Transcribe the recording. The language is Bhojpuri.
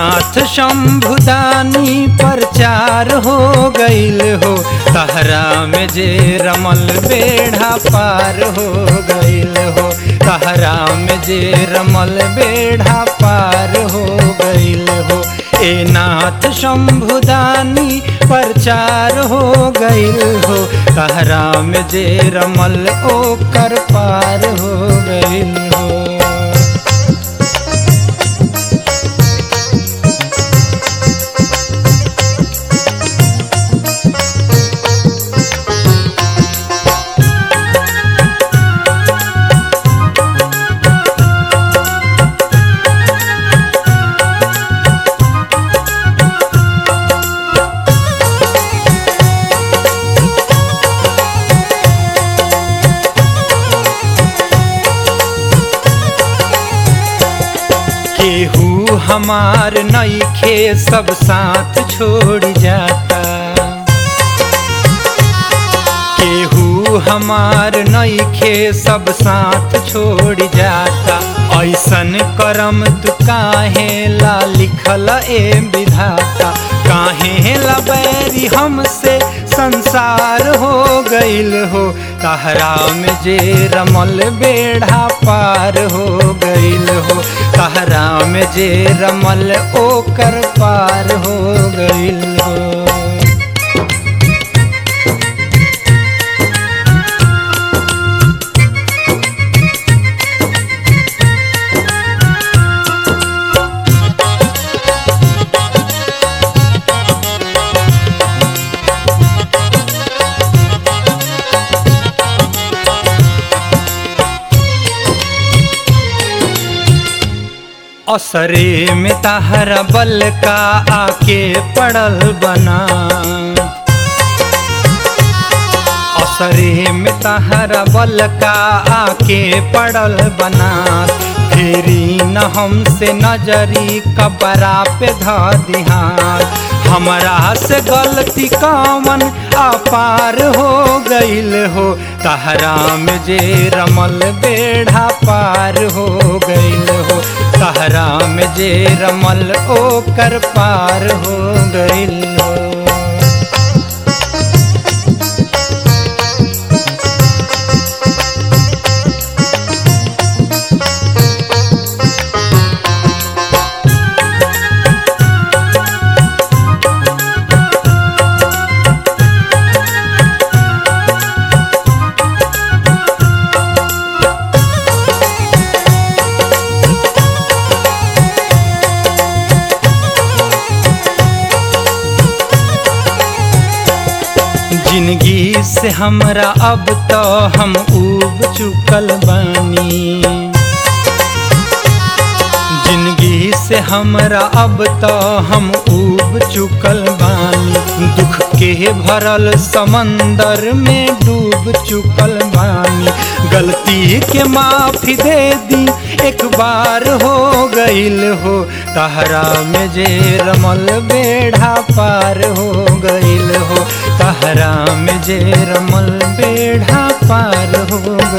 नाथ शंभुदानी प्रचार हो गईल हो तहरा में जे रमल बेढ़ा पार हो गईल हो तहरा में जे रमल बेढ़ा पार हो गईल हो ए नाथ शंभुदानी प्रचार हो गईल हो तहरा में जे रमल ओकर पार हो गईल हो केहू हमार नईखे सब साथ छोड़ जाता केहू हमार नईखे सब साथ छोड़ जाता ऐसन करम तू काहे ला लिखल ए विधाता काहे ला बैरी हमसे संसार हो गईल हो तहरा में जे रमल बेढ़ा पार हो गईल हो तहरा में जे रमल ओकर पार हो गईल हो असरे में तहरा बल का आके पड़ल बना असरे में तहरा बल का आके पड़ल बना फेरी न हमसे नजरी कबरा पे ध दिहार हमरा से गलती कामन अपार हो गईल हो तहरा में जे रमल बेढ़ा पार हो गईल हो तहरा में जे रमल ओकर पार हो गईल हो जिंदगी से हमरा अब तो हम उब चुकल बानी जिंदगी से हमरा अब तो हम उब चुकल बानी दुख के भरल समंदर में डूब चुकल बानी गलती के माफी दे दी एक बार हो गईल हो तहरा में जे रमल बेढ़ा पार हो गईल हो तहरा में जे रमल बेढ़ा पार हो